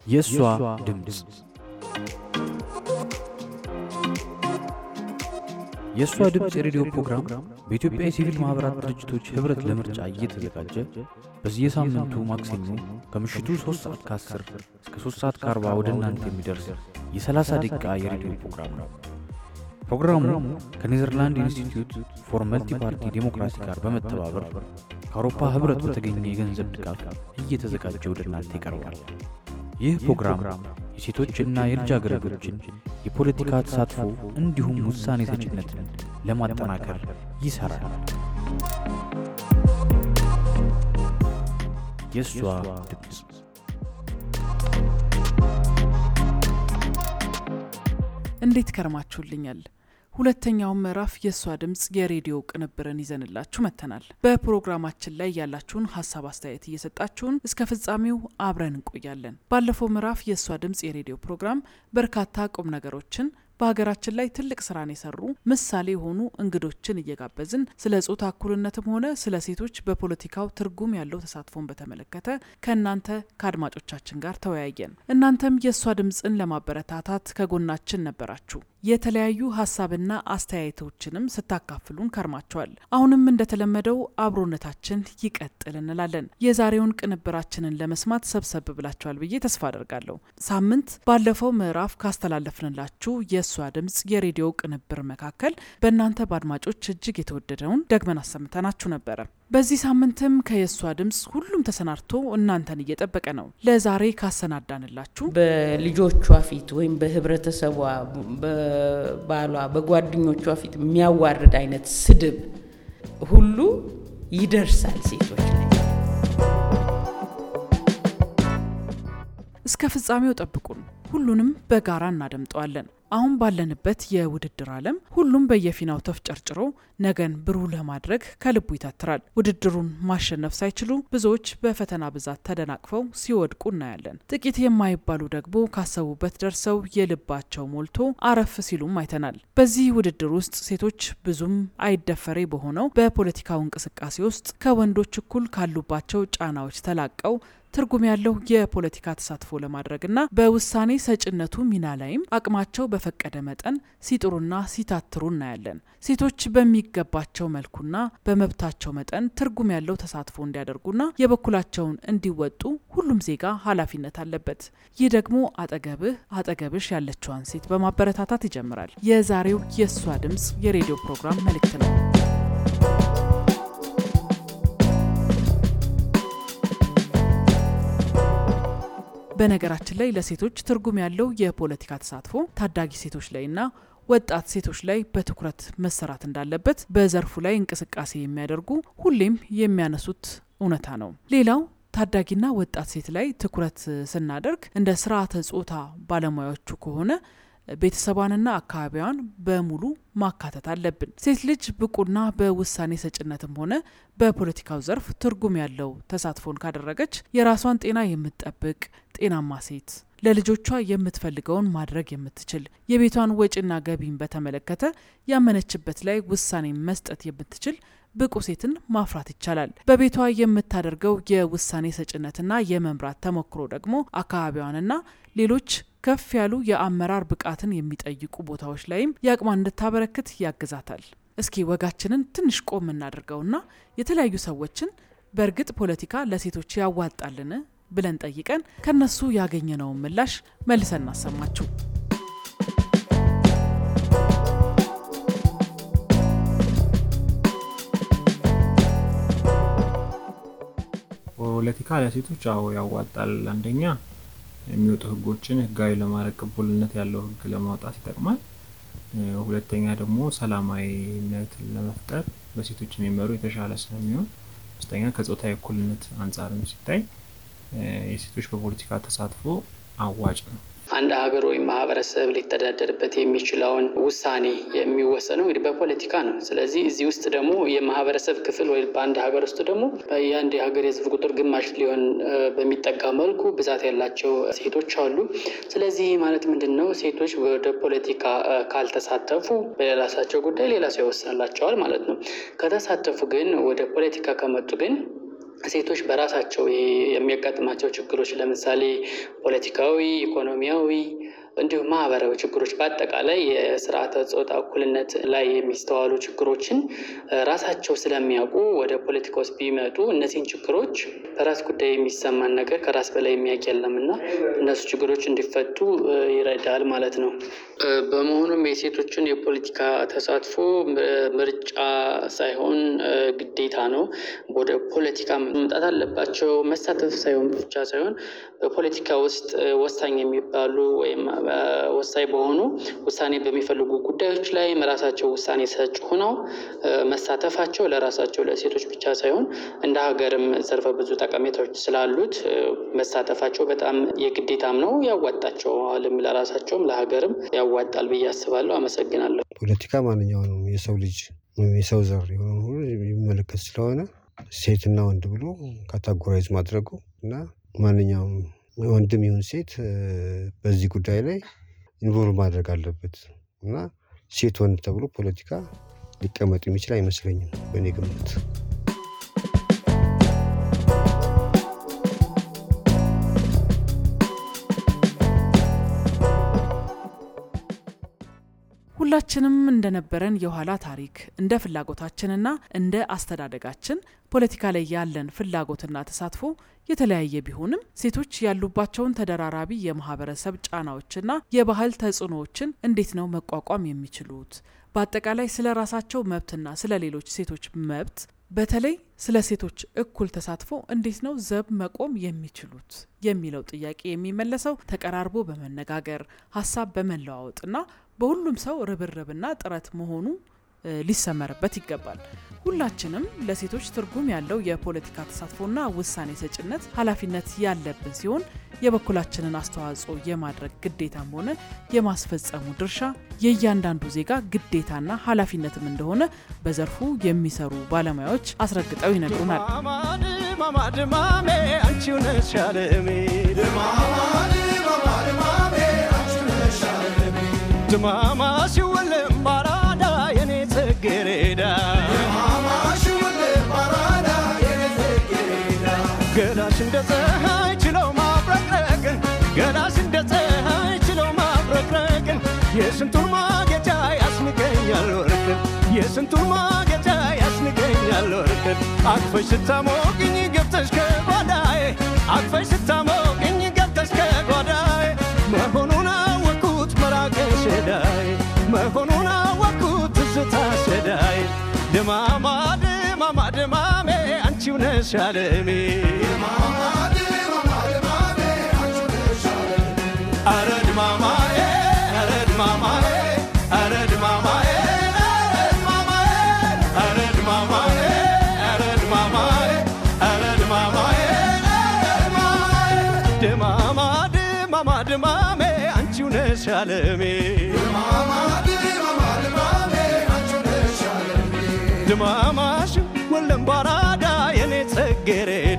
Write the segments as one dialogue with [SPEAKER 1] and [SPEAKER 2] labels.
[SPEAKER 1] የእሷ ድምፅ የእሷ ድምፅ የሬዲዮ ፕሮግራም በኢትዮጵያ የሲቪል ማኅበራት ድርጅቶች ኅብረት ለምርጫ እየተዘጋጀ በየሳምንቱ ማክሰኞ ከምሽቱ 3 ሰዓት ከ10 እስከ 3 ሰዓት ከ40 ወደ እናንተ የሚደርስ የ30 ደቂቃ የሬዲዮ ፕሮግራም ነው። ፕሮግራሙ ከኔዘርላንድ ኢንስቲትዩት ፎር መልቲ ፓርቲ ዴሞክራሲ ጋር በመተባበር ከአውሮፓ ኅብረት በተገኘ የገንዘብ ድጋፍ እየተዘጋጀ ወደ እናንተ ይቀርባል። ይህ ፕሮግራም የሴቶችና የልጃገረዶችን የፖለቲካ ተሳትፎ እንዲሁም ውሳኔ ሰጭነትን ለማጠናከር ይሠራል። የእሷ ድምፅ
[SPEAKER 2] እንዴት ከርማችሁልኛል? ሁለተኛውን ምዕራፍ የእሷ ድምፅ የሬዲዮ ቅንብርን ይዘንላችሁ መጥተናል። በፕሮግራማችን ላይ ያላችሁን ሀሳብ አስተያየት እየሰጣችሁን እስከ ፍጻሜው አብረን እንቆያለን። ባለፈው ምዕራፍ የእሷ ድምፅ የሬዲዮ ፕሮግራም በርካታ ቁም ነገሮችን በሀገራችን ላይ ትልቅ ስራን የሰሩ ምሳሌ የሆኑ እንግዶችን እየጋበዝን ስለ ጾታ እኩልነትም ሆነ ስለ ሴቶች በፖለቲካው ትርጉም ያለው ተሳትፎን በተመለከተ ከእናንተ ከአድማጮቻችን ጋር ተወያየን። እናንተም የእሷ ድምፅን ለማበረታታት ከጎናችን ነበራችሁ። የተለያዩ ሀሳብና አስተያየቶችንም ስታካፍሉን ከርማቸዋል። አሁንም እንደተለመደው አብሮነታችን ይቀጥል እንላለን። የዛሬውን ቅንብራችንን ለመስማት ሰብሰብ ብላችኋል ብዬ ተስፋ አደርጋለሁ። ሳምንት ባለፈው ምዕራፍ ካስተላለፍንላችሁ የእሷ ድምፅ የሬዲዮ ቅንብር መካከል በእናንተ በአድማጮች እጅግ የተወደደውን ደግመን አሰምተናችሁ ነበረ። በዚህ ሳምንትም ከየእሷ ድምፅ ሁሉም ተሰናድቶ እናንተን እየጠበቀ ነው። ለዛሬ ካሰናዳንላችሁ
[SPEAKER 3] በልጆቿ ፊት ወይም በህብረተሰቧ፣ በባሏ፣ በጓደኞቿ ፊት የሚያዋርድ አይነት ስድብ ሁሉ ይደርሳል ሴቶች ላይ።
[SPEAKER 2] እስከ ፍጻሜው ጠብቁን። ሁሉንም በጋራ እናደምጠዋለን። አሁን ባለንበት የውድድር ዓለም ሁሉም በየፊናው ተፍጨርጭሮ ነገን ብሩህ ለማድረግ ከልቡ ይታትራል። ውድድሩን ማሸነፍ ሳይችሉ ብዙዎች በፈተና ብዛት ተደናቅፈው ሲወድቁ እናያለን። ጥቂት የማይባሉ ደግሞ ካሰቡበት ደርሰው የልባቸው ሞልቶ አረፍ ሲሉም አይተናል። በዚህ ውድድር ውስጥ ሴቶች ብዙም አይደፈሬ በሆነው በፖለቲካው እንቅስቃሴ ውስጥ ከወንዶች እኩል ካሉባቸው ጫናዎች ተላቀው ትርጉም ያለው የፖለቲካ ተሳትፎ ለማድረግና በውሳኔ ሰጭነቱ ሚና ላይም አቅማቸው በፈቀደ መጠን ሲጥሩና ሲታትሩ እናያለን። ሴቶች በሚገባቸው መልኩና በመብታቸው መጠን ትርጉም ያለው ተሳትፎ እንዲያደርጉና የበኩላቸውን እንዲወጡ ሁሉም ዜጋ ኃላፊነት አለበት። ይህ ደግሞ አጠገብህ አጠገብሽ ያለችዋን ሴት በማበረታታት ይጀምራል። የዛሬው የእሷ ድምፅ የሬዲዮ ፕሮግራም መልእክት ነው። በነገራችን ላይ ለሴቶች ትርጉም ያለው የፖለቲካ ተሳትፎ ታዳጊ ሴቶች ላይና ወጣት ሴቶች ላይ በትኩረት መሰራት እንዳለበት በዘርፉ ላይ እንቅስቃሴ የሚያደርጉ ሁሌም የሚያነሱት እውነታ ነው። ሌላው ታዳጊና ወጣት ሴት ላይ ትኩረት ስናደርግ እንደ ስርዓተ ጾታ ባለሙያዎቹ ከሆነ ቤተሰቧንና አካባቢዋን በሙሉ ማካተት አለብን። ሴት ልጅ ብቁና በውሳኔ ሰጭነትም ሆነ በፖለቲካው ዘርፍ ትርጉም ያለው ተሳትፎን ካደረገች የራሷን ጤና የምትጠብቅ ጤናማ ሴት፣ ለልጆቿ የምትፈልገውን ማድረግ የምትችል፣ የቤቷን ወጪና ገቢን በተመለከተ ያመነችበት ላይ ውሳኔ መስጠት የምትችል ብቁ ሴትን ማፍራት ይቻላል። በቤቷ የምታደርገው የውሳኔ ሰጭነትና የመምራት ተሞክሮ ደግሞ አካባቢዋንና ሌሎች ከፍ ያሉ የአመራር ብቃትን የሚጠይቁ ቦታዎች ላይም የአቅሟን እንድታበረክት ያግዛታል። እስኪ ወጋችንን ትንሽ ቆም እናድርገውና የተለያዩ ሰዎችን በእርግጥ ፖለቲካ ለሴቶች ያዋጣልን ብለን ጠይቀን ከነሱ ያገኘነውን ምላሽ መልሰን እናሰማችሁ።
[SPEAKER 4] ፖለቲካ ለሴቶች አዎ ያዋጣል። አንደኛ የሚወጡ ህጎችን ህጋዊ ለማድረግ ቅቡልነት ያለው ህግ ለማውጣት ይጠቅማል። ሁለተኛ ደግሞ ሰላማዊነትን ለመፍጠር በሴቶች የሚመሩ የተሻለ ስለሚሆን፣ ሶስተኛ ከጾታዊ እኩልነት አንጻርም ሲታይ የሴቶች በፖለቲካ ተሳትፎ አዋጭ ነው።
[SPEAKER 5] አንድ ሀገር ወይም ማህበረሰብ ሊተዳደርበት የሚችለውን ውሳኔ የሚወሰነው እንግዲህ በፖለቲካ ነው። ስለዚህ እዚህ ውስጥ ደግሞ የማህበረሰብ ክፍል ወይም በአንድ ሀገር ውስጥ ደግሞ የአንድ የሀገር የህዝብ ቁጥር ግማሽ ሊሆን በሚጠጋ መልኩ ብዛት ያላቸው ሴቶች አሉ። ስለዚህ ማለት ምንድን ነው? ሴቶች ወደ ፖለቲካ ካልተሳተፉ በሌላሳቸው ጉዳይ ሌላ ሰው ይወስንላቸዋል ማለት ነው። ከተሳተፉ ግን ወደ ፖለቲካ ከመጡ ግን ሴቶች በራሳቸው የሚያጋጥማቸው ችግሮች ለምሳሌ ፖለቲካዊ፣ ኢኮኖሚያዊ እንዲሁም ማህበራዊ ችግሮች በአጠቃላይ የስርዓተ ጾታ እኩልነት ላይ የሚስተዋሉ ችግሮችን ራሳቸው ስለሚያውቁ ወደ ፖለቲካ ውስጥ ቢመጡ እነዚህን ችግሮች በራስ ጉዳይ የሚሰማን ነገር ከራስ በላይ የሚያውቅ የለም እና እነሱ ችግሮች እንዲፈቱ ይረዳል ማለት ነው። በመሆኑም የሴቶችን የፖለቲካ ተሳትፎ ምርጫ ሳይሆን ግዴታ ነው። ወደ ፖለቲካ መምጣት አለባቸው። መሳተፍ ሳይሆን ብቻ ሳይሆን በፖለቲካ ውስጥ ወሳኝ የሚባሉ ወይም ወሳኝ በሆኑ ውሳኔ በሚፈልጉ ጉዳዮች ላይ ራሳቸው ውሳኔ ሰጭ ሆነው መሳተፋቸው ለራሳቸው ለሴቶች ብቻ ሳይሆን እንደ ሀገርም ዘርፈ ብዙ ጠቀሜታዎች ስላሉት መሳተፋቸው በጣም የግዴታም ነው፣ ያዋጣቸዋልም፣ ለራሳቸውም ለሀገርም ያዋጣል ብዬ አስባለሁ። አመሰግናለሁ።
[SPEAKER 6] ፖለቲካ ማንኛውንም የሰው ልጅ የሰው ዘር የሆነ ሁሉ የሚመለከት ስለሆነ ሴትና ወንድ ብሎ ካታጎራይዝ ማድረጉ እና ማንኛውም ወንድም ይሁን ሴት በዚህ ጉዳይ ላይ ኢንቮልቭ ማድረግ አለበት እና ሴት ወንድ ተብሎ ፖለቲካ ሊቀመጥ የሚችል አይመስለኝም በእኔ ግምት።
[SPEAKER 2] ሁላችንም እንደነበረን የኋላ ታሪክ እንደ ፍላጎታችንና እንደ አስተዳደጋችን ፖለቲካ ላይ ያለን ፍላጎትና ተሳትፎ የተለያየ ቢሆንም ሴቶች ያሉባቸውን ተደራራቢ የማህበረሰብ ጫናዎችና የባህል ተጽዕኖዎችን እንዴት ነው መቋቋም የሚችሉት? በአጠቃላይ ስለ ራሳቸው መብትና ስለ ሌሎች ሴቶች መብት በተለይ ስለ ሴቶች እኩል ተሳትፎ እንዴት ነው ዘብ መቆም የሚችሉት የሚለው ጥያቄ የሚመለሰው ተቀራርቦ በመነጋገር ሀሳብ በመለዋወጥና በሁሉም ሰው ርብርብና ጥረት መሆኑ ሊሰመርበት ይገባል። ሁላችንም ለሴቶች ትርጉም ያለው የፖለቲካ ተሳትፎና ውሳኔ ሰጭነት ኃላፊነት ያለብን ሲሆን የበኩላችንን አስተዋጽኦ የማድረግ ግዴታም ሆነ የማስፈጸሙ ድርሻ የእያንዳንዱ ዜጋ ግዴታና ኃላፊነትም እንደሆነ በዘርፉ የሚሰሩ ባለሙያዎች አስረግጠው ይነግሩናል።
[SPEAKER 7] ድማማ ሲወለም ባራዳ የኔ ጽጌሬዳ ገላሽ እንደ ፀሐይ ችለው ማብረቅረቅን ገላሽ እንደ ፀሐይ ችለው ማብረቅረቅን የስንቱን ማጌጫ ያስንቀኛል ወርቅን የስንቱን ማጌጫ ያስንቀኛል ወርቅን አቅፈሽ ስታሞቅኝ ገብተሽ ከጓዳዬ አቅፈሽ ስታሞቅኝ ገብተሽ ከጓዳዬ መሆኑን አወቅኩት መራቄ ሸዳይ መሆኑን አወቅኩት ትዝታ ሸዳይ ድማማ ድማማ ድማሜ አንቺው ነሽ አለሜ አረ ድማማዬ አረ ድማማዬ አረ ድማማዬ አረ ድማማዬ አረ ድማማዬ አረ ድማማዬ ድማማ ድማማ ድማሜ አንቺው ነሽ አለሜ ድማማሽ ወለም ባራዳ የኔ ጽጌሬዳ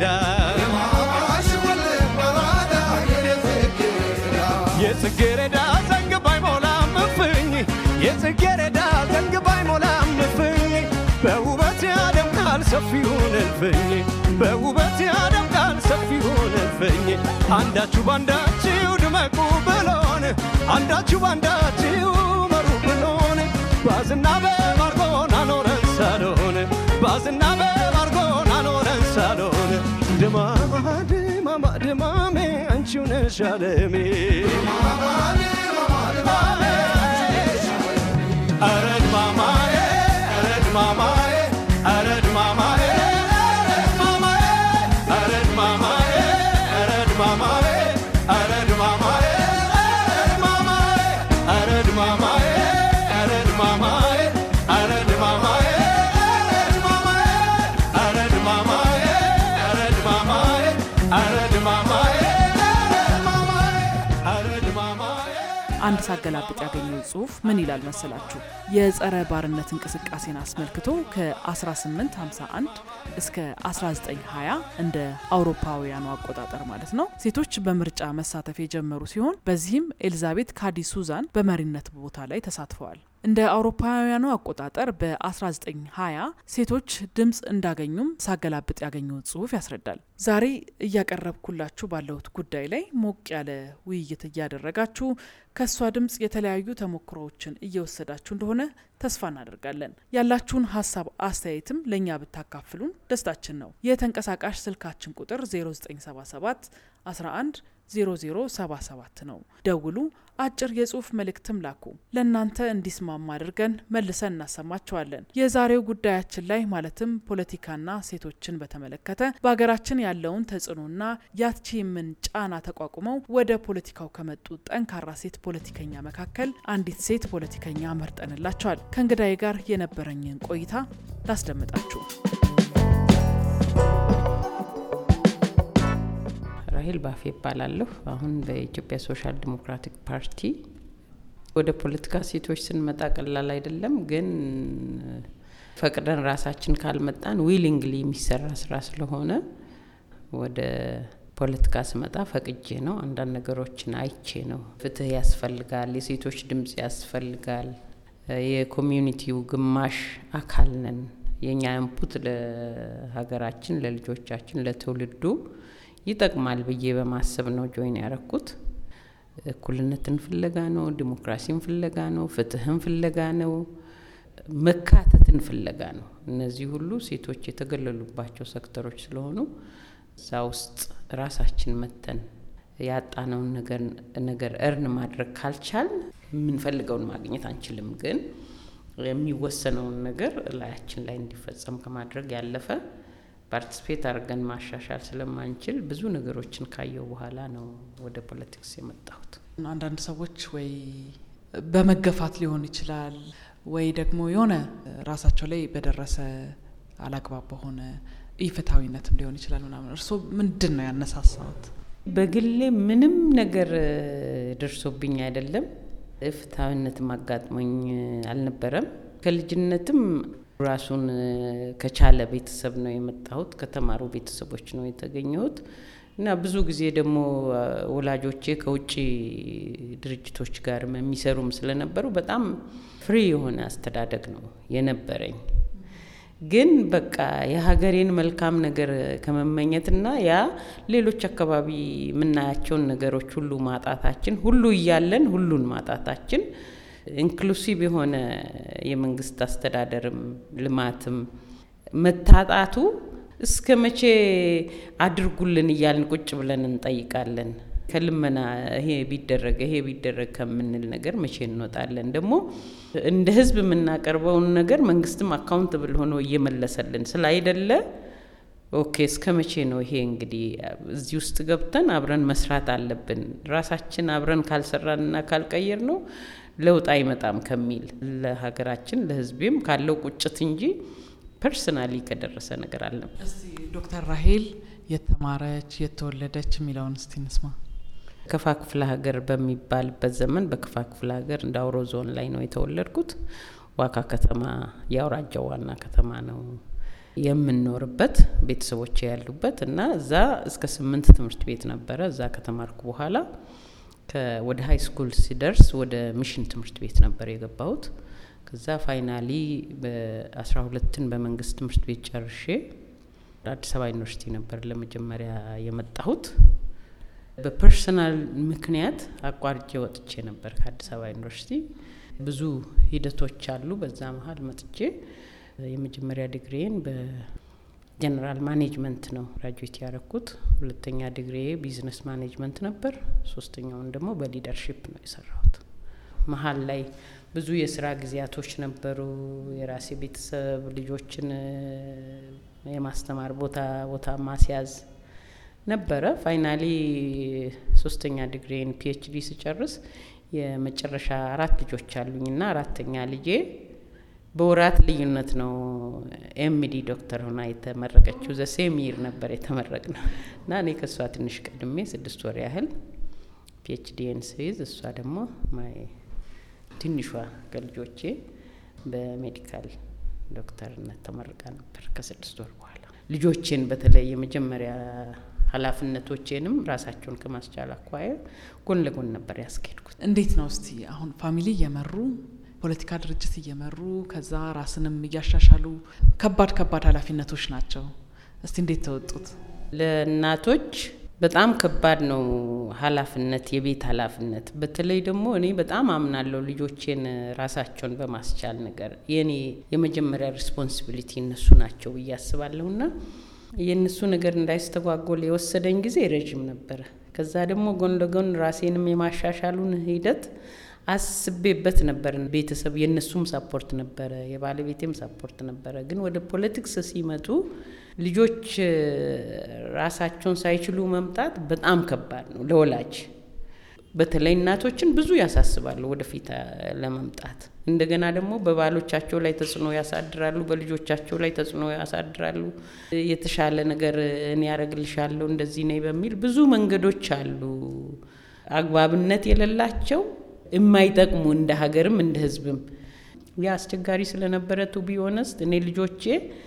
[SPEAKER 7] የጽጌሬዳ ዘንግ ባይሞላም እፍኝ የጽጌሬዳ ዘንግ ባይሞላም እፍኝ በውበት ያደምቃል ሰፊውን እልፍኝ በውበት ያደምቃል ሰፊውን እልፍኝ አንዳችሁ ባንዳችሁ ድመቁ ብሎን አንዳችሁ ባንዳችሁ መሩ ብሎን ባዝና በማርጎን አኖረን ሳሎን ባዝና በማርጎን አኖረን ሳሎን ድማማ ድማማ ድማሜ አንቺው ነሽ አለሜ አረ ድማማዬ አረ ድማማዬ አረ ድማማዬ አረ ድማማዬ አረ ድማማዬ አረ ድማማዬ አረ ድማማዬ አረ ድማማዬ አረ ድማማዬ አረ ድማማዬ አረ ድማማዬ አረ ድማማዬ አረ ድማማዬ
[SPEAKER 2] አንድ ሳገላብጥ ያገኘው ጽሁፍ ምን ይላል መሰላችሁ? የጸረ ባርነት እንቅስቃሴን አስመልክቶ ከ1851 እስከ 1920 እንደ አውሮፓውያኑ አቆጣጠር ማለት ነው ሴቶች በምርጫ መሳተፍ የጀመሩ ሲሆን በዚህም ኤልዛቤት ካዲ ሱዛን በመሪነት ቦታ ላይ ተሳትፈዋል። እንደ አውሮፓውያኑ አቆጣጠር በ1920 ሴቶች ድምፅ እንዳገኙም ሳገላብጥ ያገኘሁት ጽሁፍ ያስረዳል። ዛሬ እያቀረብኩላችሁ ባለሁት ጉዳይ ላይ ሞቅ ያለ ውይይት እያደረጋችሁ ከእሷ ድምፅ የተለያዩ ተሞክሮዎችን እየወሰዳችሁ እንደሆነ ተስፋ እናደርጋለን። ያላችሁን ሀሳብ አስተያየትም ለእኛ ብታካፍሉን ደስታችን ነው። የተንቀሳቃሽ ስልካችን ቁጥር 0977 11 0077 ነው። ደውሉ፣ አጭር የጽሁፍ መልእክትም ላኩ። ለእናንተ እንዲስማማ አድርገን መልሰን እናሰማቸዋለን። የዛሬው ጉዳያችን ላይ ማለትም ፖለቲካና ሴቶችን በተመለከተ በሀገራችን ያለውን ተጽዕኖና ያቺምን ጫና ተቋቁመው ወደ ፖለቲካው ከመጡ ጠንካራ ሴት ፖለቲከኛ መካከል አንዲት ሴት ፖለቲከኛ መርጠንላቸዋል። ከእንግዳዬ ጋር የነበረኝን ቆይታ ላስደምጣችሁ።
[SPEAKER 3] ራሄል ባፌ ይባላለሁ። አሁን በኢትዮጵያ ሶሻል ዲሞክራቲክ ፓርቲ ወደ ፖለቲካ ሴቶች ስንመጣ ቀላል አይደለም፣ ግን ፈቅደን ራሳችን ካልመጣን ዊሊንግሊ የሚሰራ ስራ ስለሆነ ወደ ፖለቲካ ስመጣ ፈቅጄ ነው። አንዳንድ ነገሮችን አይቼ ነው። ፍትህ ያስፈልጋል፣ የሴቶች ድምጽ ያስፈልጋል። የኮሚዩኒቲው ግማሽ አካል ነን። የእኛ ኢንፑት ለሀገራችን፣ ለልጆቻችን፣ ለትውልዱ ይጠቅማል ብዬ በማሰብ ነው ጆይን ያረኩት። እኩልነትን ፍለጋ ነው፣ ዲሞክራሲን ፍለጋ ነው፣ ፍትህን ፍለጋ ነው፣ መካተትን ፍለጋ ነው። እነዚህ ሁሉ ሴቶች የተገለሉባቸው ሴክተሮች ስለሆኑ እዛ ውስጥ ራሳችን መተን ያጣነውን ነገር እርን ማድረግ ካልቻል የምንፈልገውን ማግኘት አንችልም። ግን የሚወሰነውን ነገር ላያችን ላይ እንዲፈጸም ከማድረግ ያለፈ ፓርቲስፔት አድርገን ማሻሻል ስለማንችል ብዙ ነገሮችን ካየው በኋላ ነው ወደ ፖለቲክስ የመጣሁት።
[SPEAKER 2] አንዳንድ ሰዎች ወይ በመገፋት ሊሆን ይችላል ወይ ደግሞ የሆነ ራሳቸው ላይ በደረሰ አላግባብ በሆነ ኢፍትሐዊነትም ሊሆን ይችላል ምናምን። እርስዎ ምንድን ነው ያነሳሳዎት?
[SPEAKER 3] በግሌ ምንም ነገር ደርሶብኝ አይደለም። ፍትሐዊነትም አጋጥሞኝ አልነበረም። ከልጅነትም ራሱን ከቻለ ቤተሰብ ነው የመጣሁት። ከተማሩ ቤተሰቦች ነው የተገኘሁት እና ብዙ ጊዜ ደግሞ ወላጆቼ ከውጭ ድርጅቶች ጋር የሚሰሩም ስለነበሩ በጣም ፍሪ የሆነ አስተዳደግ ነው የነበረኝ። ግን በቃ የሀገሬን መልካም ነገር ከመመኘትና ያ ሌሎች አካባቢ የምናያቸውን ነገሮች ሁሉ ማጣታችን ሁሉ እያለን ሁሉን ማጣታችን ኢንክሉሲቭ የሆነ የመንግስት አስተዳደርም ልማትም መታጣቱ እስከ መቼ አድርጉልን እያልን ቁጭ ብለን እንጠይቃለን። ከልመና ይሄ ቢደረግ ይሄ ቢደረግ ከምንል ነገር መቼ እንወጣለን? ደግሞ እንደ ህዝብ የምናቀርበውን ነገር መንግስትም አካውንትብል ሆኖ እየመለሰልን ስላይደለ ኦኬ እስከ መቼ ነው ይሄ? እንግዲህ እዚህ ውስጥ ገብተን አብረን መስራት አለብን። ራሳችን አብረን ካልሰራንና ካልቀየር ነው ለውጥ አይመጣም ከሚል ለሀገራችን ለህዝቤም ካለው ቁጭት እንጂ ፐርሰናሊ ከደረሰ ነገር አለም።
[SPEAKER 2] እስቲ ዶክተር ራሄል የተማረች የተወለደች የሚለውን እስቲ እንስማ።
[SPEAKER 3] ከፋ ክፍለ ሀገር በሚባልበት ዘመን በከፋ ክፍለ ሀገር እንደ አውሮ ዞን ላይ ነው የተወለድኩት። ዋካ ከተማ የአውራጃው ዋና ከተማ ነው የምንኖርበት ቤተሰቦች ያሉበት እና እዛ እስከ ስምንት ትምህርት ቤት ነበረ። እዛ ከተማርኩ በኋላ ወደ ሀይ ስኩል ሲደርስ ወደ ሚሽን ትምህርት ቤት ነበር የገባሁት። ከዛ ፋይናሊ በአስራ ሁለትን በመንግስት ትምህርት ቤት ጨርሼ አዲስ አበባ ዩኒቨርሲቲ ነበር ለመጀመሪያ የመጣሁት። በፐርሰናል ምክንያት አቋርጬ ወጥቼ ነበር ከአዲስ አበባ ዩኒቨርሲቲ። ብዙ ሂደቶች አሉ። በዛ መሀል መጥቼ የመጀመሪያ ዲግሪዬን በጀነራል ማኔጅመንት ነው ግራጁዌት ያረኩት። ሁለተኛ ዲግሪዬ ቢዝነስ ማኔጅመንት ነበር። ሶስተኛውን ደግሞ በሊደርሺፕ ነው የሰራሁት። መሀል ላይ ብዙ የስራ ጊዜያቶች ነበሩ። የራሴ ቤተሰብ ልጆችን የማስተማር ቦታ ቦታ ማስያዝ ነበረ። ፋይናሊ ሶስተኛ ዲግሪን ፒኤችዲ ስጨርስ የመጨረሻ አራት ልጆች አሉኝና አራተኛ ልጄ በወራት ልዩነት ነው ኤምዲ ዶክተር ሆና የተመረቀችው። ዘሴም ይር ነበር የተመረቅ ነው እና እኔ ከእሷ ትንሽ ቀድሜ ስድስት ወር ያህል ፒኤችዲን ስይዝ እሷ ደግሞ ማይ ትንሿ ከልጆቼ በሜዲካል ዶክተርነት ተመርቃ ነበር ከስድስት ወር በኋላ። ልጆቼን በተለይ የመጀመሪያ ኃላፊነቶቼንም ራሳቸውን ከማስቻል አኳያ ጎን ለጎን ነበር ያስኬድኩት።
[SPEAKER 2] እንዴት ነው እስቲ አሁን ፋሚሊ እየመሩ ፖለቲካ ድርጅት እየመሩ ከዛ ራስንም እያሻሻሉ ከባድ ከባድ ኃላፊነቶች ናቸው። እስቲ እንዴት ተወጡት?
[SPEAKER 3] ለእናቶች በጣም ከባድ ነው ኃላፊነት፣ የቤት ኃላፊነት። በተለይ ደግሞ እኔ በጣም አምናለሁ ልጆቼን ራሳቸውን በማስቻል ነገር የኔ የመጀመሪያ ሪስፖንሲቢሊቲ እነሱ ናቸው ብዬ አስባለሁና የእነሱ ነገር እንዳይስተጓጎል የወሰደኝ ጊዜ ረዥም ነበረ። ከዛ ደግሞ ጎን ለጎን ራሴንም የማሻሻሉን ሂደት አስቤበት ነበር። ቤተሰብ የእነሱም ሳፖርት ነበረ፣ የባለቤቴም ሳፖርት ነበረ። ግን ወደ ፖለቲክስ ሲመጡ ልጆች ራሳቸውን ሳይችሉ መምጣት በጣም ከባድ ነው ለወላጅ። በተለይ እናቶችን ብዙ ያሳስባሉ ወደፊት ለመምጣት። እንደገና ደግሞ በባሎቻቸው ላይ ተጽዕኖ ያሳድራሉ፣ በልጆቻቸው ላይ ተጽዕኖ ያሳድራሉ። የተሻለ ነገር እኔ ያደርግልሻለሁ እንደዚህ ነኝ በሚል ብዙ መንገዶች አሉ፣ አግባብነት የሌላቸው የማይጠቅሙ እንደ ሀገርም እንደ ሕዝብም። ያ አስቸጋሪ ስለነበረ ቱ ቢሆነስት እኔ ልጆቼ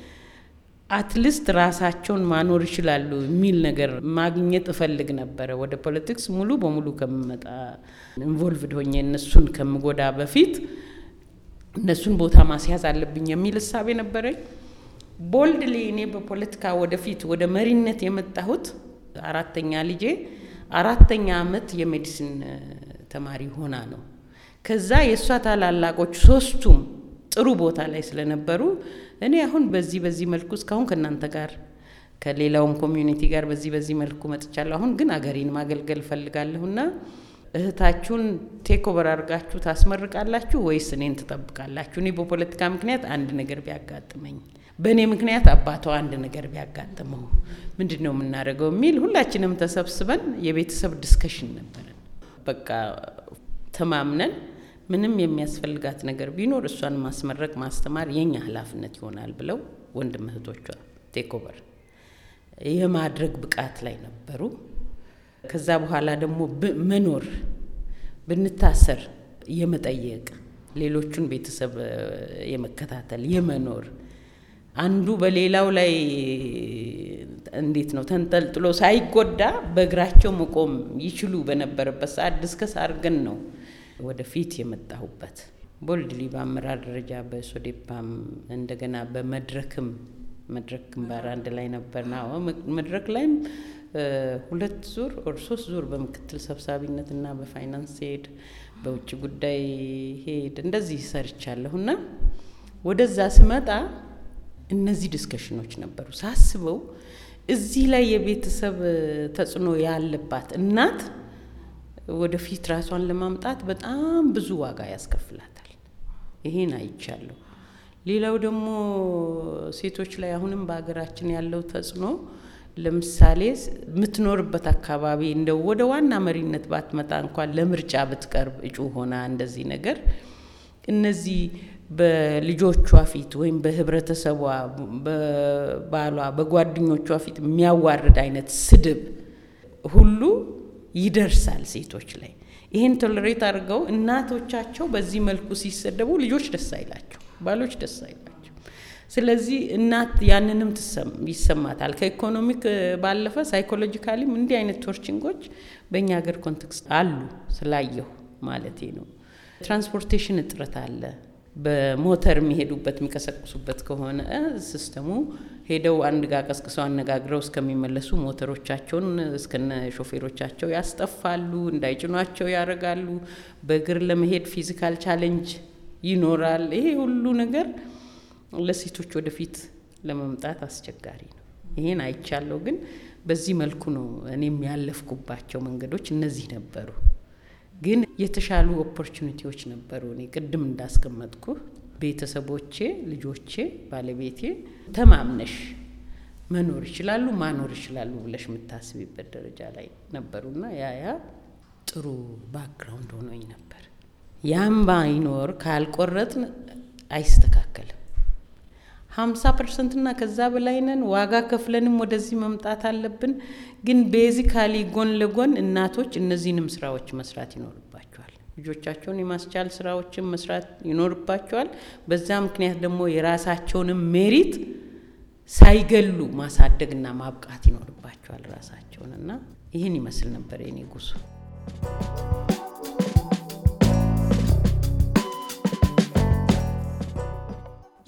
[SPEAKER 3] አትሊስት ራሳቸውን ማኖር ይችላሉ የሚል ነገር ማግኘት እፈልግ ነበረ። ወደ ፖለቲክስ ሙሉ በሙሉ ከምመጣ ኢንቮልቭድ ሆኜ እነሱን ከምጎዳ በፊት እነሱን ቦታ ማስያዝ አለብኝ የሚል እሳቤ ነበረኝ። ቦልድሊ እኔ በፖለቲካ ወደፊት ወደ መሪነት የመጣሁት አራተኛ ልጄ አራተኛ ዓመት የሜዲሲን ተማሪ ሆና ነው። ከዛ የእሷ ታላላቆች ሶስቱም ጥሩ ቦታ ላይ ስለነበሩ እኔ አሁን በዚህ በዚህ መልኩ እስካሁን ከእናንተ ጋር ከሌላውም ኮሚዩኒቲ ጋር በዚህ በዚህ መልኩ መጥቻለሁ። አሁን ግን አገሬን ማገልገል እፈልጋለሁና እህታችሁን ቴክ ኦቨር አድርጋችሁ ታስመርቃላችሁ ወይስ እኔን ትጠብቃላችሁ? እኔ በፖለቲካ ምክንያት አንድ ነገር ቢያጋጥመኝ፣ በእኔ ምክንያት አባቷ አንድ ነገር ቢያጋጥመው ምንድን ነው የምናደርገው የሚል ሁላችንም ተሰብስበን የቤተሰብ ዲስከሽን ነበረን። በቃ ተማምነን ምንም የሚያስፈልጋት ነገር ቢኖር እሷን ማስመረቅ ማስተማር የኛ ኃላፊነት ይሆናል ብለው ወንድም እህቶቿ ቴክኦቨር የማድረግ ብቃት ላይ ነበሩ። ከዛ በኋላ ደግሞ መኖር ብንታሰር የመጠየቅ ሌሎቹን ቤተሰብ የመከታተል የመኖር አንዱ በሌላው ላይ እንዴት ነው ተንጠልጥሎ ሳይጎዳ በእግራቸው መቆም ይችሉ በነበረበት ሰዓት ዲስከስ አድርገን ነው ወደፊት የመጣሁበት ቦልድሊ በአመራር ደረጃ በሶዴፓም እንደገና በመድረክም መድረክ ግንባር አንድ ላይ ነበርና መድረክ ላይም ሁለት ዙር ኦር ሶስት ዙር በምክትል ሰብሳቢነትና በፋይናንስ ሄድ በውጭ ጉዳይ ሄድ እንደዚህ ሰርቻለሁና ወደዛ ስመጣ እነዚህ ዲስከሽኖች ነበሩ። ሳስበው እዚህ ላይ የቤተሰብ ተጽዕኖ ያለባት እናት ወደፊት ራሷን ለማምጣት በጣም ብዙ ዋጋ ያስከፍላታል። ይሄን አይቻለሁ። ሌላው ደግሞ ሴቶች ላይ አሁንም በሀገራችን ያለው ተጽዕኖ ለምሳሌ የምትኖርበት አካባቢ እንደው ወደ ዋና መሪነት ባትመጣ እንኳን ለምርጫ ብትቀርብ እጩ ሆና እንደዚህ ነገር እነዚህ በልጆቿ ፊት ወይም በህብረተሰቧ፣ በባሏ፣ በጓደኞቿ ፊት የሚያዋርድ አይነት ስድብ ሁሉ ይደርሳል ሴቶች ላይ። ይህን ቶለሬት አድርገው እናቶቻቸው በዚህ መልኩ ሲሰደቡ ልጆች ደስ አይላቸው፣ ባሎች ደስ አይላቸው። ስለዚህ እናት ያንንም ይሰማታል። ከኢኮኖሚክ ባለፈ ሳይኮሎጂካሊም እንዲህ አይነት ቶርችንጎች በእኛ ሀገር ኮንቴክስት አሉ ስላየሁ ማለቴ ነው። ትራንስፖርቴሽን እጥረት አለ። በሞተር የሚሄዱበት የሚቀሰቅሱበት ከሆነ ሲስተሙ ሄደው አንድ ጋር ቀስቅሰው አነጋግረው እስከሚመለሱ ሞተሮቻቸውን እስከነ ሾፌሮቻቸው ያስጠፋሉ፣ እንዳይጭኗቸው ያደርጋሉ። በእግር ለመሄድ ፊዚካል ቻሌንጅ ይኖራል። ይሄ ሁሉ ነገር ለሴቶች ወደፊት ለመምጣት አስቸጋሪ ነው። ይሄን አይቻለሁ። ግን በዚህ መልኩ ነው እኔም ያለፍኩባቸው መንገዶች እነዚህ ነበሩ። ግን የተሻሉ ኦፖርቹኒቲዎች ነበሩ። እኔ ቅድም እንዳስቀመጥኩ ቤተሰቦቼ፣ ልጆቼ፣ ባለቤቴ ተማምነሽ መኖር ይችላሉ ማኖር ይችላሉ ብለሽ የምታስቢበት ደረጃ ላይ ነበሩና ያ ያ ጥሩ ባክግራውንድ ሆኖኝ ነበር። ያም ባይኖር ካልቆረጥን አይስተካከልም። ሀምሳ ፐርሰንትና ከዛ በላይ ነን። ዋጋ ከፍለንም ወደዚህ መምጣት አለብን። ግን ቤዚካሊ ጎን ለጎን እናቶች እነዚህንም ስራዎች መስራት ይኖርባቸዋል። ልጆቻቸውን የማስቻል ስራዎችን መስራት ይኖርባቸዋል። በዛ ምክንያት ደግሞ የራሳቸውንም ሜሪት ሳይገሉ ማሳደግና ማብቃት ይኖርባቸዋል ራሳቸውን እና ይህን ይመስል ነበር የኔ ጉዞ።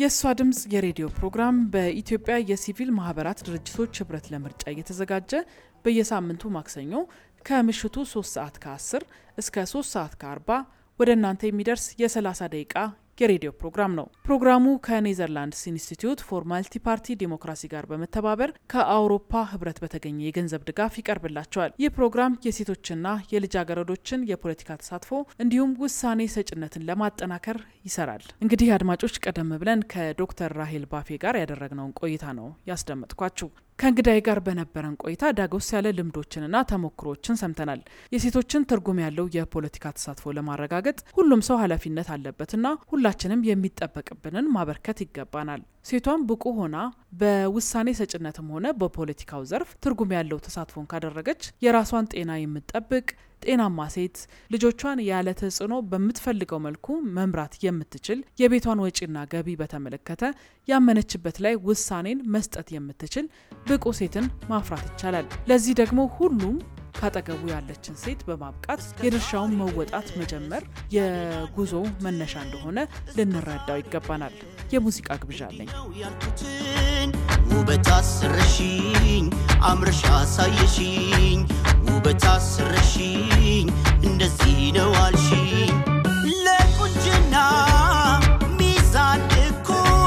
[SPEAKER 2] የእሷ ድምፅ የሬዲዮ ፕሮግራም በኢትዮጵያ የሲቪል ማህበራት ድርጅቶች ህብረት ለምርጫ እየተዘጋጀ በየሳምንቱ ማክሰኞ ከምሽቱ 3 ሰዓት ከ10 እስከ 3 ሰዓት ከ40 ወደ እናንተ የሚደርስ የ30 ደቂቃ የሬዲዮ ፕሮግራም ነው። ፕሮግራሙ ከኔዘርላንድስ ኢንስቲትዩት ፎር ማልቲ ፓርቲ ዲሞክራሲ ጋር በመተባበር ከአውሮፓ ህብረት በተገኘ የገንዘብ ድጋፍ ይቀርብላቸዋል። ይህ ፕሮግራም የሴቶችና የልጃገረዶችን የፖለቲካ ተሳትፎ እንዲሁም ውሳኔ ሰጭነትን ለማጠናከር ይሰራል። እንግዲህ አድማጮች፣ ቀደም ብለን ከዶክተር ራሄል ባፌ ጋር ያደረግነውን ቆይታ ነው ያስደመጥኳችሁ። ከእንግዳይ ጋር በነበረን ቆይታ ዳጎስ ያለ ልምዶችንና ተሞክሮችን ሰምተናል። የሴቶችን ትርጉም ያለው የፖለቲካ ተሳትፎ ለማረጋገጥ ሁሉም ሰው ኃላፊነት አለበትና ሁላችንም የሚጠበቅብንን ማበርከት ይገባናል። ሴቷን ብቁ ሆና በውሳኔ ሰጭነትም ሆነ በፖለቲካው ዘርፍ ትርጉም ያለው ተሳትፎን ካደረገች የራሷን ጤና የምትጠብቅ ጤናማ ሴት ልጆቿን ያለ ተጽዕኖ በምትፈልገው መልኩ መምራት የምትችል የቤቷን ወጪና ገቢ በተመለከተ ያመነችበት ላይ ውሳኔን መስጠት የምትችል ብቁ ሴትን ማፍራት ይቻላል። ለዚህ ደግሞ ሁሉም ካጠገቡ ያለችን ሴት በማብቃት የድርሻውን መወጣት መጀመር የጉዞ መነሻ እንደሆነ ልንረዳው ይገባናል። የሙዚቃ ግብዣ አለኝ።
[SPEAKER 8] ያልኩትን ውበት አስረሽኝ አምረሽ አሳየሽኝ ውበት አስረሽኝ እንደዚህ ነው አልሽኝ ለቁንጅና ሚዛን እኮ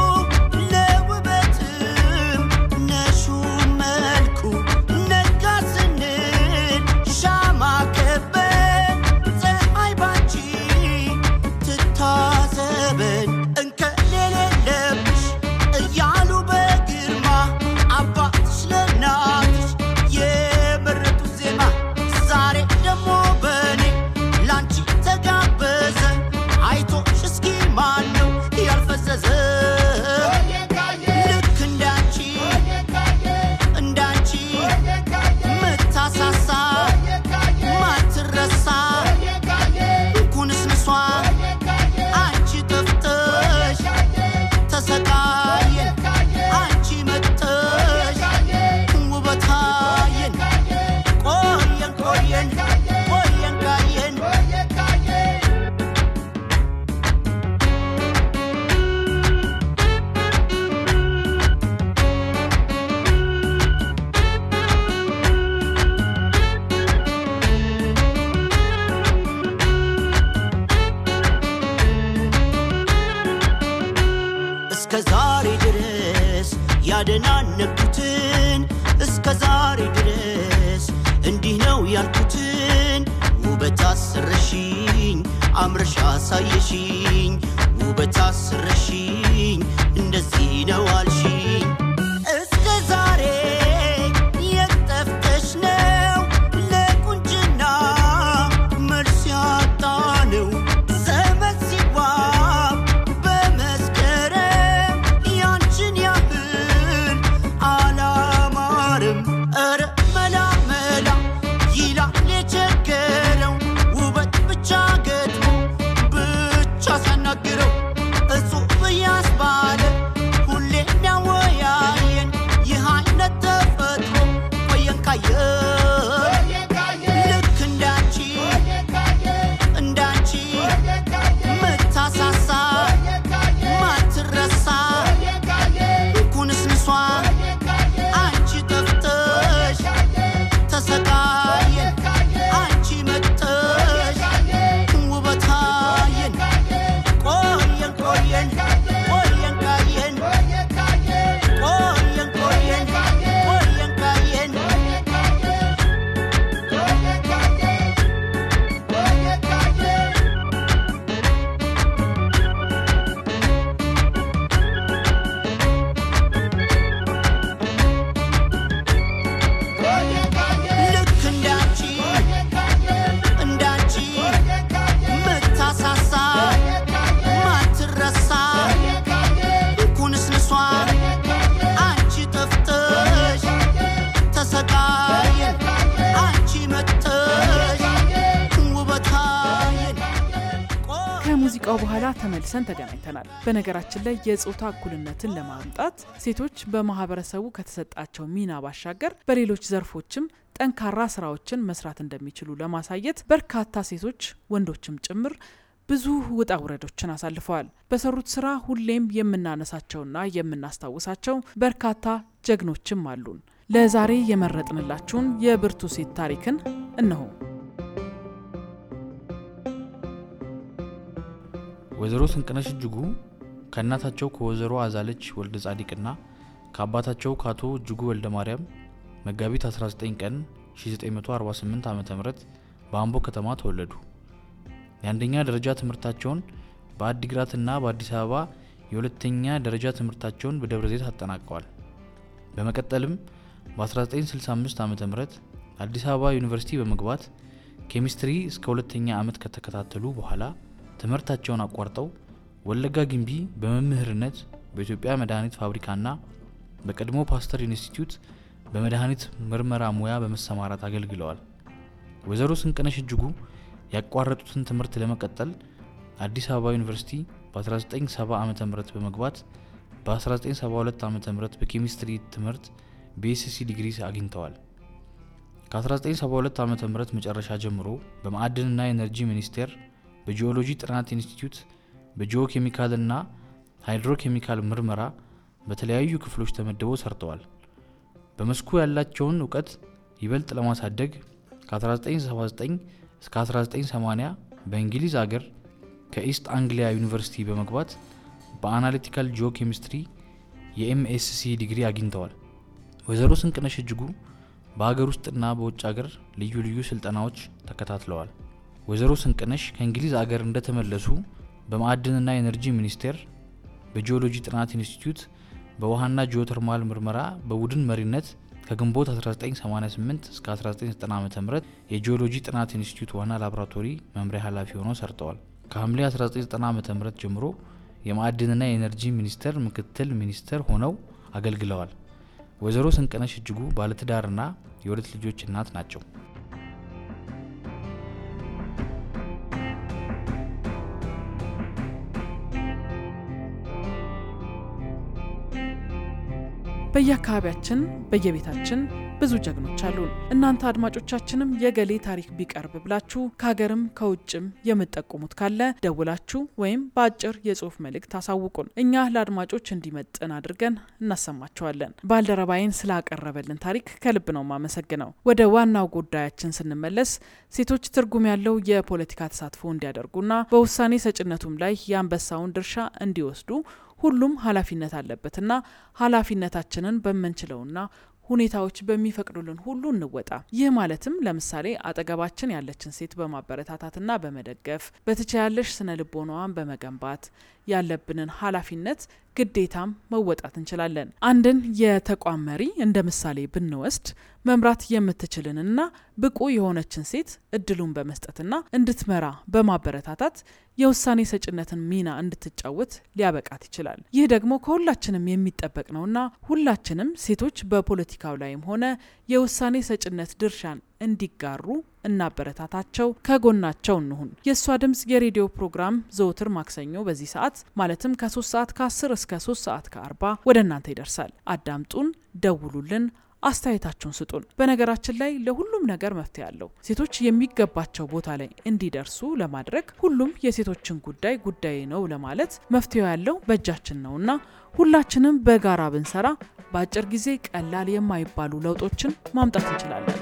[SPEAKER 8] ለውበትም ነሹ መልኩ ነጋ ስንል ሻማ ከበን ፀሐይ ባንቺ ትታዘበን እንከን የሌለብሽ እያሉ በግርማ አባትሽ ለእናትሽ የመረጡት ዜማ ዛሬ ደግሞ በእኔ ላንቺ ተጋበዘ አይቶሽ እስኪ ማን ነው ያልፈዘዘ ልክ እንዳንቺ እንዳንቺ ምታሳሳ ማትረሳ ኩንስንሷ አንቺ ጠፍተሽ ተሰቃየን አንቺ መጥተሽ ውበታየን ቆየን ቆየን ቆየን ካየን እስከ ዛሬ ድረስ ያደናነኩትን እስከ ዛሬ ድረስ እንዲህ ነው ያልኩትን ውበት አስረሽኝ አምረሽ አሳየሽኝ ውበት አስረሽኝ እንደዚህ ነው አልሽኝ እስከ ዛሬ የጠፍተሽ ነው ለቁንጅና መልስ ያጣ ነው ዘመን ሲዋብ በመስከረም ያንቺን ያህል አላማርም ኧረ መላ መላ ይላል የቸገረው ውበት ብቻ ገጥሞ ብቻ ሲያናግረው እጹብ ያስባለ ሁሌ የሚያወያየን ይህ አይነት ተፈጥሮ ቆየን ካየን ልክ እንዳንቺ እንዳንቺ ምታሳሳ ማትረሳ ኩንስንሷ አንቺ ጠፍተሽ ተሰቃየን አንቺ መጥተሽ ውበታየን ቆየን ቆየን ቆየን ካየን ቆየን ቆየን ቆየን ካየን ልክ እንዳንቺ እንዳንቺ ምታሳሳ ማትረሳ ኩንስንሷ አንቺ ጠፍተሽ ተሰቃየን አንቺ መጥተሽ ውበታየን
[SPEAKER 2] ከሙዚቃው በኋላ ተመልሰን ተገናኝተናል። በነገራችን ላይ የጾታ እኩልነትን ለማምጣት ሴቶች በማህበረሰቡ ከተሰጣቸው ሚና ባሻገር በሌሎች ዘርፎችም ጠንካራ ስራዎችን መስራት እንደሚችሉ ለማሳየት በርካታ ሴቶች ወንዶችም ጭምር ብዙ ውጣ ውረዶችን አሳልፈዋል። በሰሩት ስራ ሁሌም የምናነሳቸውና የምናስታውሳቸው በርካታ ጀግኖችም አሉን። ለዛሬ የመረጥንላችሁን የብርቱ ሴት ታሪክን እነሆ።
[SPEAKER 1] ወይዘሮ ስንቅነሽ እጅጉ ከእናታቸው ከወይዘሮ አዛለች ወልደ ጻዲቅና ከአባታቸው ከአቶ እጅጉ ወልደ ማርያም መጋቢት 19 ቀን 1948 ዓ ም በአምቦ ከተማ ተወለዱ። የአንደኛ ደረጃ ትምህርታቸውን በአዲግራትና በአዲስ አበባ የሁለተኛ ደረጃ ትምህርታቸውን በደብረ ዘይት አጠናቀዋል። በመቀጠልም በ1965 ዓ ም አዲስ አበባ ዩኒቨርሲቲ በመግባት ኬሚስትሪ እስከ ሁለተኛ ዓመት ከተከታተሉ በኋላ ትምህርታቸውን አቋርጠው ወለጋ ግንቢ በመምህርነት በኢትዮጵያ መድኃኒት ፋብሪካና በቀድሞ ፓስተር ኢንስቲትዩት በመድኃኒት ምርመራ ሙያ በመሰማራት አገልግለዋል። ወይዘሮ ስንቅነሽ እጅጉ ያቋረጡትን ትምህርት ለመቀጠል አዲስ አበባ ዩኒቨርሲቲ በ1970 ዓ ም በመግባት በ1972 ዓ ም በኬሚስትሪ ትምህርት በኤስሲ ዲግሪ አግኝተዋል። ከ1972 ዓ ም መጨረሻ ጀምሮ በማዕድንና ኤነርጂ ሚኒስቴር በጂኦሎጂ ጥናት ኢንስቲትዩት በጂኦ ኬሚካልና ሃይድሮ ኬሚካል ምርመራ በተለያዩ ክፍሎች ተመድበው ሰርተዋል። በመስኩ ያላቸውን እውቀት ይበልጥ ለማሳደግ ከ1979 እስከ 1980 በእንግሊዝ አገር ከኢስት አንግሊያ ዩኒቨርሲቲ በመግባት በአናሊቲካል ጂኦ ኬሚስትሪ የኤምኤስሲ ዲግሪ አግኝተዋል። ወይዘሮ ስንቅነሽ እጅጉ በሀገር ውስጥና በውጭ ሀገር ልዩ ልዩ ስልጠናዎች ተከታትለዋል። ወይዘሮ ስንቅነሽ ከእንግሊዝ አገር እንደተመለሱ በማዕድንና ኤነርጂ ሚኒስቴር በጂኦሎጂ ጥናት ኢንስቲትዩት በውሃና ጂኦተርማል ምርመራ በቡድን መሪነት ከግንቦት 1988 እስከ 1990 ዓ ም የጂኦሎጂ ጥናት ኢንስቲትዩት ዋና ላቦራቶሪ መምሪያ ኃላፊ ሆነው ሰርተዋል። ከሐምሌ 1990 ዓ ም ጀምሮ የማዕድንና የኤነርጂ ሚኒስቴር ምክትል ሚኒስትር ሆነው አገልግለዋል። ወይዘሮ ስንቅነሽ እጅጉ ባለትዳርና የሁለት ልጆች እናት ናቸው።
[SPEAKER 2] በየአካባቢያችን በየቤታችን ብዙ ጀግኖች አሉን። እናንተ አድማጮቻችንም የገሌ ታሪክ ቢቀርብ ብላችሁ ከሀገርም ከውጭም የምትጠቁሙት ካለ ደውላችሁ ወይም በአጭር የጽሁፍ መልእክት አሳውቁን። እኛ ለአድማጮች እንዲመጥን አድርገን እናሰማቸዋለን። ባልደረባይን ስላቀረበልን ታሪክ ከልብ ነው ማመሰግነው። ወደ ዋናው ጉዳያችን ስንመለስ ሴቶች ትርጉም ያለው የፖለቲካ ተሳትፎ እንዲያደርጉና በውሳኔ ሰጭነቱም ላይ የአንበሳውን ድርሻ እንዲወስዱ ሁሉም ኃላፊነት አለበትና ኃላፊነታችንን በምንችለውና ሁኔታዎች በሚፈቅዱልን ሁሉ እንወጣ። ይህ ማለትም ለምሳሌ አጠገባችን ያለችን ሴት በማበረታታትና በመደገፍ በተቻያለሽ ስነ ልቦናዋን በመገንባት ያለብንን ኃላፊነት ግዴታም መወጣት እንችላለን። አንድን የተቋም መሪ እንደ ምሳሌ ብንወስድ መምራት የምትችልንና ብቁ የሆነችን ሴት እድሉን በመስጠትና እንድትመራ በማበረታታት የውሳኔ ሰጭነትን ሚና እንድትጫወት ሊያበቃት ይችላል። ይህ ደግሞ ከሁላችንም የሚጠበቅ ነውና ሁላችንም ሴቶች በፖለቲካው ላይም ሆነ የውሳኔ ሰጭነት ድርሻን እንዲጋሩ እናበረታታቸው፣ ከጎናቸው እንሁን። የእሷ ድምጽ የሬዲዮ ፕሮግራም ዘወትር ማክሰኞ በዚህ ሰዓት ማለትም ከ3 ሰዓት ከ10 እስከ 3 ሰዓት ከ40 ወደ እናንተ ይደርሳል። አዳምጡን፣ ደውሉልን፣ አስተያየታችሁን ስጡን። በነገራችን ላይ ለሁሉም ነገር መፍትሄ አለው። ሴቶች የሚገባቸው ቦታ ላይ እንዲደርሱ ለማድረግ ሁሉም የሴቶችን ጉዳይ ጉዳይ ነው ለማለት መፍትሄው ያለው በእጃችን ነውና ሁላችንም በጋራ ብንሰራ በአጭር ጊዜ ቀላል የማይባሉ ለውጦችን ማምጣት እንችላለን።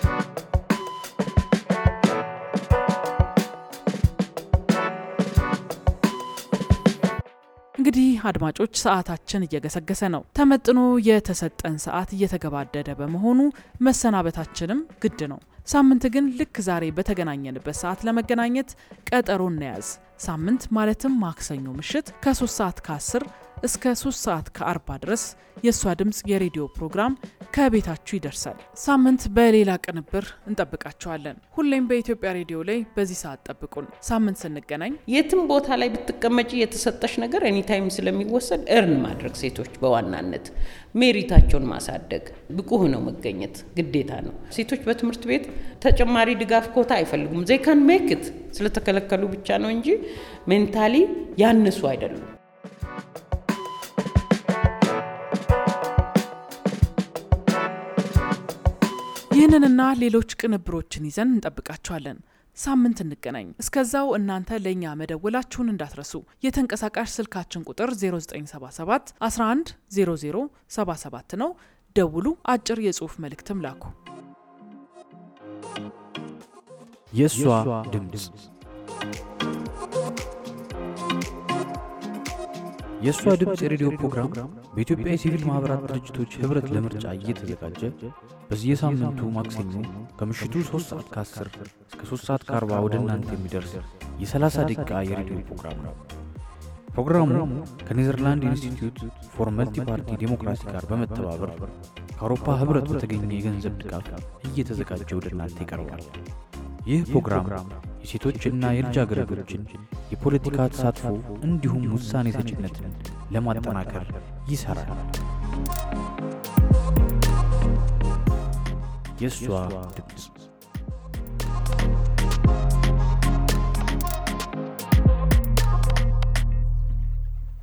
[SPEAKER 2] እንግዲህ አድማጮች ሰዓታችን እየገሰገሰ ነው። ተመጥኖ የተሰጠን ሰዓት እየተገባደደ በመሆኑ መሰናበታችንም ግድ ነው። ሳምንት ግን ልክ ዛሬ በተገናኘንበት ሰዓት ለመገናኘት ቀጠሮ እንያዝ። ሳምንት ማለትም ማክሰኞ ምሽት ከ3 ሰዓት ከ10 እስከ 3 ሰዓት ከ40 ድረስ የእሷ ድምፅ የሬዲዮ ፕሮግራም ከቤታችሁ ይደርሳል። ሳምንት በሌላ ቅንብር እንጠብቃችኋለን። ሁሌም በኢትዮጵያ ሬዲዮ ላይ በዚህ ሰዓት ጠብቁን። ሳምንት ስንገናኝ
[SPEAKER 3] የትም ቦታ ላይ ብትቀመጪ የተሰጠሽ ነገር ኤኒታይም ስለሚወሰድ እርን ማድረግ ሴቶች በዋናነት ሜሪታቸውን ማሳደግ ብቁ ሆነው መገኘት ግዴታ ነው። ሴቶች በትምህርት ቤት ተጨማሪ ድጋፍ ኮታ አይፈልጉም። ዜካን ሜክት ስለተከለከሉ ብቻ ነው እንጂ ሜንታሊ ያንሱ አይደሉም።
[SPEAKER 2] ይህንንና ሌሎች ቅንብሮችን ይዘን እንጠብቃችኋለን። ሳምንት እንገናኝ። እስከዛው እናንተ ለእኛ መደወላችሁን እንዳትረሱ። የተንቀሳቃሽ ስልካችን ቁጥር 0977 11 00 77 ነው። ደውሉ። አጭር የጽሑፍ መልእክትም ላኩ።
[SPEAKER 1] የእሷ ድምፅ የእሷ ድምፅ የሬዲዮ ፕሮግራም በኢትዮጵያ የሲቪል ማኅበራት ድርጅቶች ኅብረት ለምርጫ እየተዘጋጀ በየሳምንቱ ማክሰኞ ከምሽቱ 3 ሰዓት ከ10 እስከ 3 ሰዓት ከ40 ወደ እናንተ የሚደርስ የ30 ደቂቃ የሬዲዮ ፕሮግራም ነው። ፕሮግራሙ ከኔዘርላንድ ኢንስቲትዩት ፎር መልቲ ፓርቲ ዴሞክራሲ ጋር በመተባበር ከአውሮፓ ኅብረት በተገኘ የገንዘብ ድጋፍ እየተዘጋጀ ወደ እናንተ ይቀርባል። ይህ ፕሮግራም የሴቶችና የልጃገረዶችን የፖለቲካ ተሳትፎ እንዲሁም ውሳኔ ሰጭነትን ለማጠናከር ይሠራል። የእሷ ድምፅ